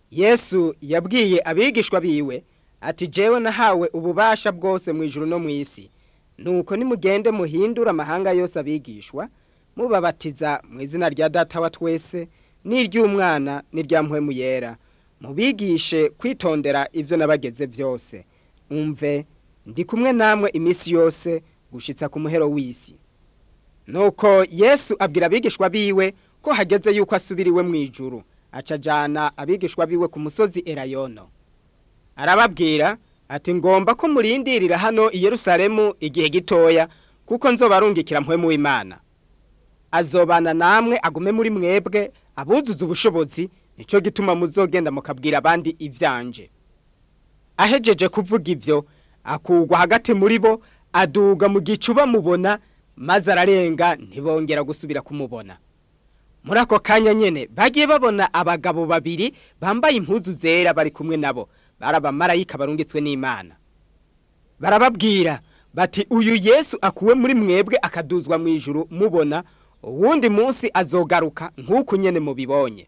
yesu yabwiye abigishwa biwe ati jewe nahawe ububasha bwose mu ijuru no mu isi nuko nimugende muhindure amahanga yose abigishwa mubabatiza mu izina rya data wa twese n'iry'umwana n'irya mpwemu yera mubigishe kwitondera ibyo nabageze byose umve ndi kumwe namwe iminsi yose gushitsa ku muhero w'isi nuko yesu abwira abigishwa biwe ko hageze yuko asubiriwe mu ijuru acajana abigishwa biwe ku musozi erayono arababwira ati ngomba ko murindirira hano i yerusalemu igihe gitoya kuko nzobarungikira mpwemu w'imana azobana namwe agume muri mwebwe abuzuza ubushobozi nicyo gituma muzogenda mukabwira abandi ivyanje ahejeje kuvuga ivyo akugwa hagati muri bo aduga mu gicu bamubona maze ararenga ntibongera gusubira kumubona muri ako kanya nyene bagiye babona abagabo babiri bambaye impuzu zera bari kumwe nabo bari abamarayika barungitswe n'imana barababwira bati uyu yesu akuwe muri mwebwe akaduzwa mu ijuru mubona uwundi munsi azogaruka nk'uko nyene mubibonye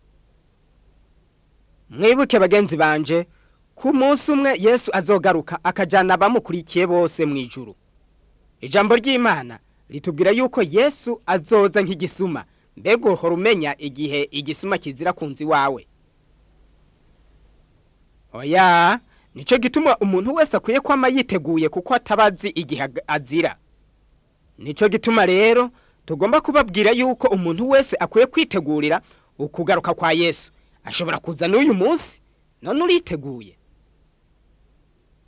mwibuke bagenzi banje ku munsi umwe yesu azogaruka akajana abamukurikiye bose mu ijuru ijambo ry'imana ritubwira yuko yesu azoza nk'igisuma mbega uhora umenya igihe igisuma kizira ku nzu iwawe oya nicyo gituma umuntu wese akwiye kwama yiteguye kuko atabazi igihe azira nicyo gituma rero tugomba kubabwira yuko umuntu wese akwiye kwitegurira ukugaruka kwa yesu ashobora kuza n'uyu munsi none uriteguye